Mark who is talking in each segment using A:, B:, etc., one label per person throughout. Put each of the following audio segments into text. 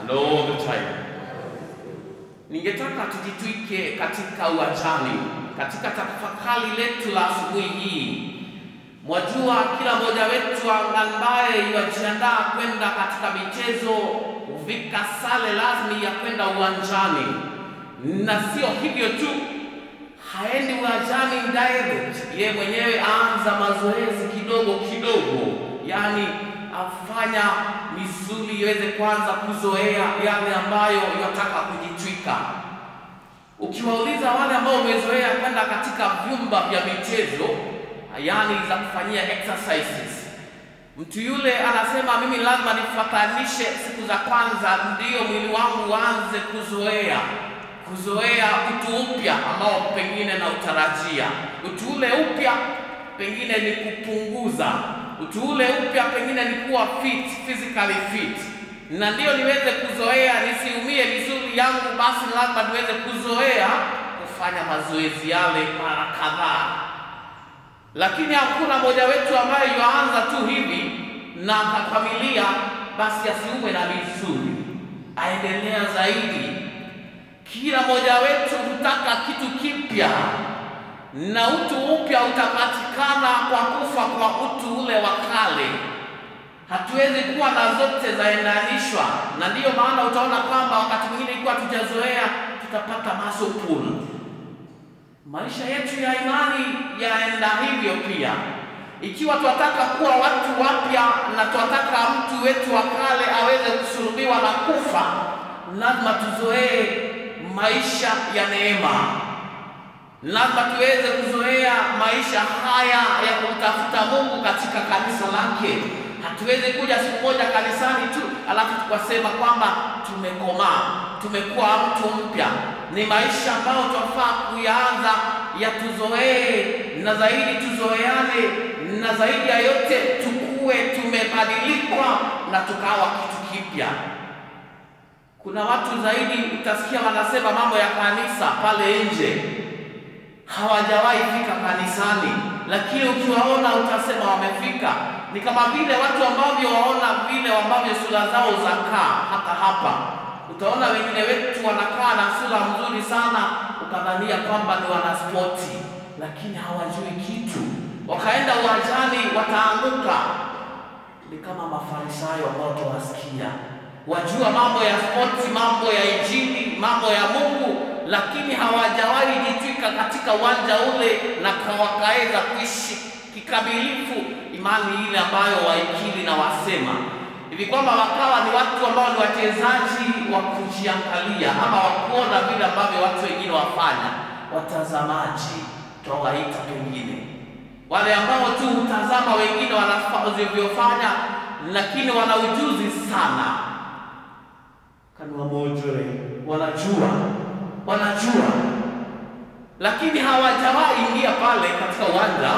A: and all the time. Ningetaka tujitwike katika uwanjani, katika tafakari letu la asubuhi hii. Mwajua, kila mmoja wetu ambaye yajiandaa kwenda katika michezo huvika sare rasmi ya kwenda uwanjani, na sio hivyo tu, haendi uwanjani direct, ye mwenyewe aanza mazoezi kidogo kidogo, yaani afanya misuli iweze kwanza kuzoea yale ambayo yataka kujitwika. Ukiwauliza wale ambao wamezoea kwenda katika vyumba vya michezo, yaani za kufanyia exercises, mtu yule anasema mimi lazima nifatanishe siku za kwanza, ndiyo mwili wangu uanze kuzoea kuzoea utu upya ambao pengine na utarajia. Utu ule upya pengine ni kupunguza, utu ule upya pengine ni kuwa fit, physically fit, na ndiyo niweze kuzoea nisiumie misuli yangu, basi lazima niweze kuzoea kufanya mazoezi yale mara kadhaa. Lakini hakuna mmoja wetu ambaye yuanza tu hivi na akakamilia, basi asiumwe na misuli, aendelea zaidi kila mmoja wetu hutaka kitu kipya, na utu upya utapatikana kwa kufa kwa utu ule wa kale. Hatuwezi kuwa na zote zaendanishwa, na ndiyo maana utaona kwamba wakati mwingine ikiwa tujazoea tutapata muscle pull. Maisha yetu ya imani yaenda hivyo pia. Ikiwa tunataka kuwa watu wapya na tunataka mtu wetu wa kale aweze kusulubiwa na kufa, lazima tuzoee maisha ya neema. Lazima tuweze kuzoea maisha haya ya kumtafuta Mungu katika kanisa lake. Hatuwezi kuja siku moja kanisani tu alafu tukasema kwamba tumekomaa, tumekuwa mtu mpya. Ni maisha ambayo tunafaa kuyaanza yatuzoee, na zaidi tuzoeane, na zaidi ya yote tukue tumebadilikwa na tukawa kitu kipya. Kuna watu zaidi utasikia wanasema mambo ya kanisa pale nje, hawajawahi fika kanisani, lakini ukiwaona utasema wamefika. Ni kama vile watu ambavyo waona vile ambavyo sura zao zakaa. Hata hapa utaona wengine wetu wanakaa na sura nzuri sana, ukadhania kwamba ni wanaspoti, lakini hawajui kitu. Wakaenda uwanjani wataanguka. Ni kama Mafarisayo ambao tuwasikia wajua mambo ya spoti, mambo ya Injili, mambo ya Mungu, lakini hawajawahi jitwika katika uwanja ule na wakaweza kuishi kikamilifu imani ile ambayo waikiri na wasema hivi kwamba wakawa ni watu ambao ni wachezaji wa kujiangalia ama wa kuona vile ambavyo watu wengine wafanya, watazamaji twawaita pengine wale ambao tu hutazama wengine wanavyofanya, lakini wana ujuzi sana kanua mojore, wanajua wanajua, lakini hawajawahi ingia pale katika uwanja.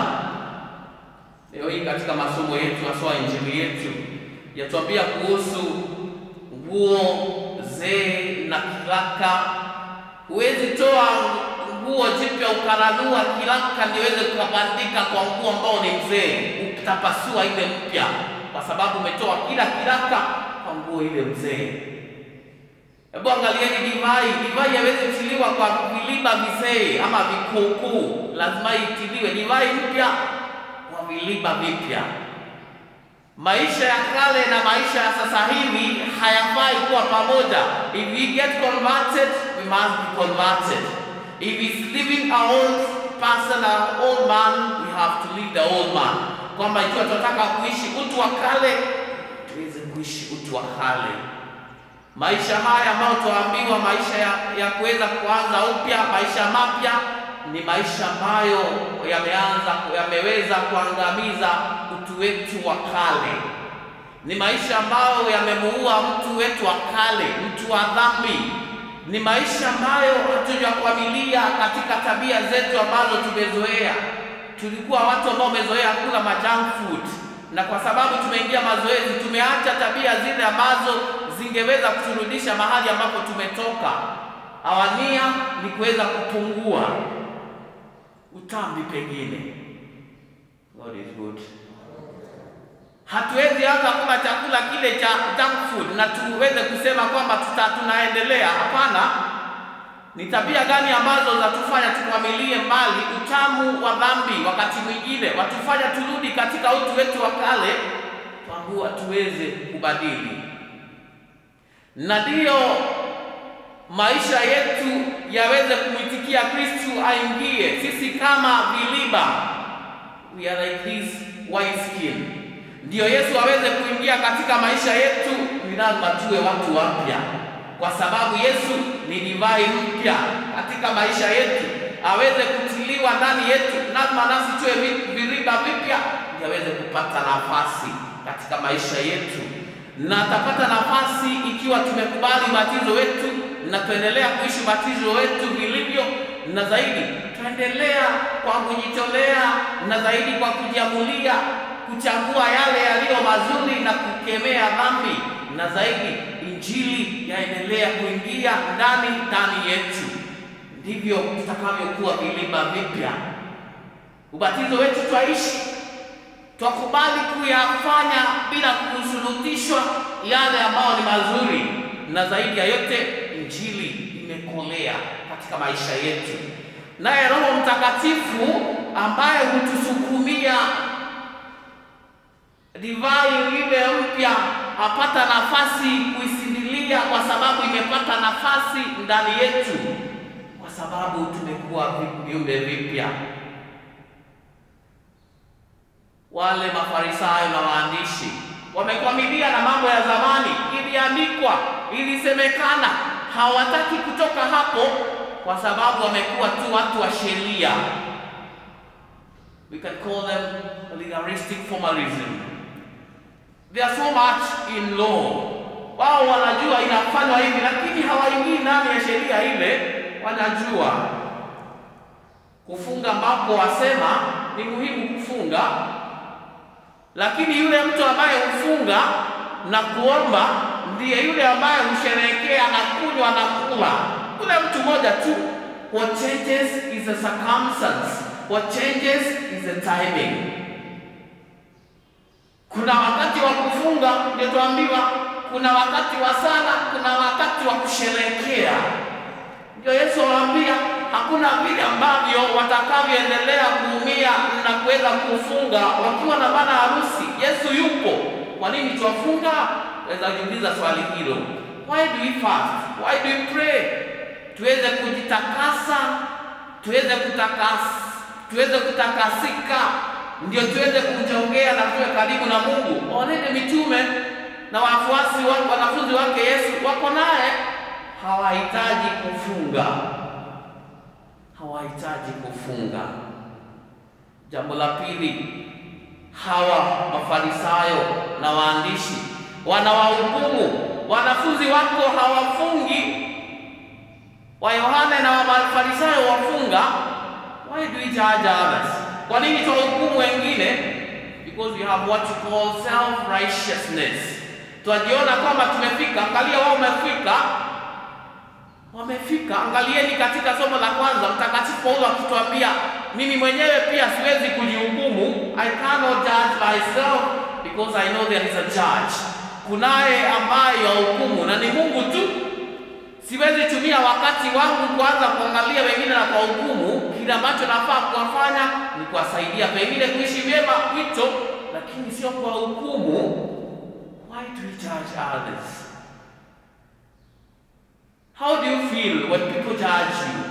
A: Leo hii katika masomo yetu haswa injili yetu yatuambia kuhusu nguo zee na kiraka. Huwezi toa nguo jipya ukaranua kiraka ndio uweze kukabandika kwa nguo ambao ni mzee, utapasua ile mpya, kwa sababu umetoa kila kiraka kwa nguo ile mzee. Hebu angalieni divai. Divai haiwezi kutiliwa kwa viliba vizee ama vikuukuu, lazima itiliwe divai mpya kwa viliba vipya. Maisha ya kale na maisha ya sasa hivi hayafai kuwa pamoja. If we get converted, we must be converted. If it's living our own person, our own man, we have to leave the old man. Kwamba ikiwa tunataka kuishi utu wa kale, tuweze kuishi utu wa kale. Maisha haya ambayo tuambiwa maisha ya, ya kuweza kuanza upya, maisha mapya ni maisha ambayo yameanza yameweza kuangamiza utu wetu wa kale. Ni maisha ambayo yamemuua mtu wetu wa kale, mtu wa dhambi. Ni maisha ambayo hatujakwamilia katika tabia zetu ambazo tumezoea. Tulikuwa watu ambao wamezoea kula majunk food, na kwa sababu tumeingia mazoezi, tumeacha tabia zile ambazo zingeweza kuturudisha mahali ambapo tumetoka. Awania ni kuweza kupungua utambi pengine. God is good. Hatuwezi anza kula chakula kile cha junk food na tuweze kusema kwamba tuta tunaendelea. Hapana, ni tabia gani ambazo zatufanya tukwamilie mbali utamu wa dhambi? Wakati mwingine watufanya turudi katika utu wetu wa kale, twambua tuweze kubadili, na ndiyo maisha yetu yaweze kumwitikia Kristu aingie. Sisi kama viliba, we are like this wine skin, ndiyo Yesu aweze kuingia katika maisha yetu, ni lazima tuwe watu wapya, kwa sababu Yesu ni divai mpya katika maisha yetu, aweze kutiliwa ndani yetu, lazima nasi tuwe viriba vipya, ndio aweze kupata nafasi katika maisha yetu, na atapata nafasi ikiwa tumekubali ubatizo wetu na tuendelea kuishi ubatizo wetu vilivyo, na zaidi tuendelea kwa kujitolea, na zaidi kwa kujiamulia kuchagua yale yaliyo mazuri na kukemea dhambi, na zaidi injili yaendelea kuingia ndani ndani yetu, ndivyo tutakavyokuwa vilima vipya. Ubatizo wetu twaishi, twakubali kuyafanya bila kushurutishwa yale ambayo ni mazuri, na zaidi ya yote injili imekolea katika maisha yetu, naye Roho Mtakatifu ambaye hutusukumia divai ile mpya apata nafasi kuisindilia, kwa sababu imepata nafasi ndani yetu, kwa sababu tumekuwa viumbe vipya. Wale Mafarisayo na waandishi wamekwamilia na mambo ya zamani, iliandikwa, ilisemekana, hawataki kutoka hapo, kwa sababu wamekuwa tu watu wa sheria. We can call them legalistic formalism. They are so much in law. Wao wanajua inafanywa hivi, lakini hawaingii ndani ya sheria ile. Wanajua kufunga ambapo wasema ni muhimu kufunga, lakini yule mtu ambaye hufunga na kuomba ndiye yule ambaye husherehekea na kunywa na kula. Yule mtu mmoja tu. What changes is the circumstance. What changes is the timing. Kuna wakati wa kufunga ndio tuambiwa, kuna wakati wa sala, kuna wakati wa kusherehekea. Ndio Yesu awaambia hakuna vile ambavyo watakavyoendelea kuumia na kuweza kufunga wakiwa na bana harusi. Yesu yupo, kwa nini tuwafunga? Waweza kujiuliza swali hilo. Why do we fast? Why do we pray? Tuweze kujitakasa, tuweze kutakasa, tuweze kutakasika ndio tuweze kumjongea na tuwe karibu na Mungu. Walete mitume na wafuasi wake, wanafunzi wake Yesu wako naye, hawahitaji kufunga, hawahitaji kufunga. Jambo la pili, hawa Mafarisayo na waandishi wanawahukumu wanafunzi wako hawafungi, wa Yohane na wa Mafarisayo wafunga. Why do we judge others? Kwa nini tuwahukumu wengine? Because we have what you call self righteousness. Twajiona kwamba tumefika. Angalia wao wamefika, wamefika. Angalieni katika somo la kwanza, Mtakatifu Paulo akituambia mimi mwenyewe pia siwezi kujihukumu, I cannot judge myself because I know there is a judge. Kunaye ambaye yahukumu na ni Mungu tu. Siwezi tumia wakati wangu kuanza kuangalia wengine na kwa hukumu. Kile ambacho nafaa kuwafanya ni kuwasaidia pengine kuishi vyema wito, lakini sio kwa hukumu. Why do we judge others? How do you feel when people judge you?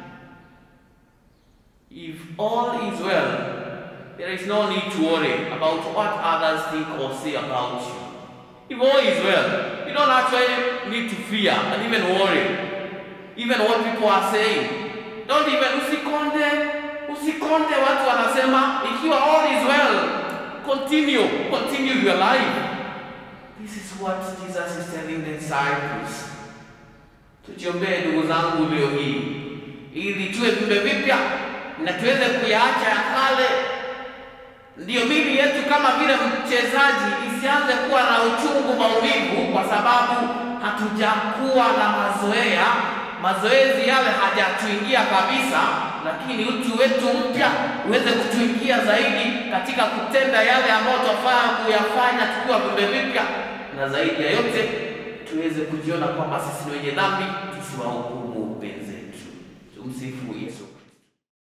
A: If all is well, there is no need to worry about what others think or say about you. If all is well, you don't actually need to fear and even worry, even what people are saying. Don't even usikonde, usikonde watu wanasema. Ikiwa all is well, continue, continue your life. This is what Jesus is telling the disciples. Tujiombee ndugu zangu leo hii, ili tuwe viumbe vipya na tuweze kuyaacha ya kale ndiyo mili yetu kama vile mchezaji isianze kuwa na uchungu, maumivu, kwa sababu hatujakuwa na mazoea, mazoezi yale hajatuingia kabisa. lakini utu wetu mpya uweze kutuingia zaidi katika kutenda yale ambayo tunafaa kuyafanya tukiwa viumbe vipya, na zaidi ya yote tuweze kujiona kwamba sisi ni wenye dhambi, tusiwahukumu wenzetu. Tumsifu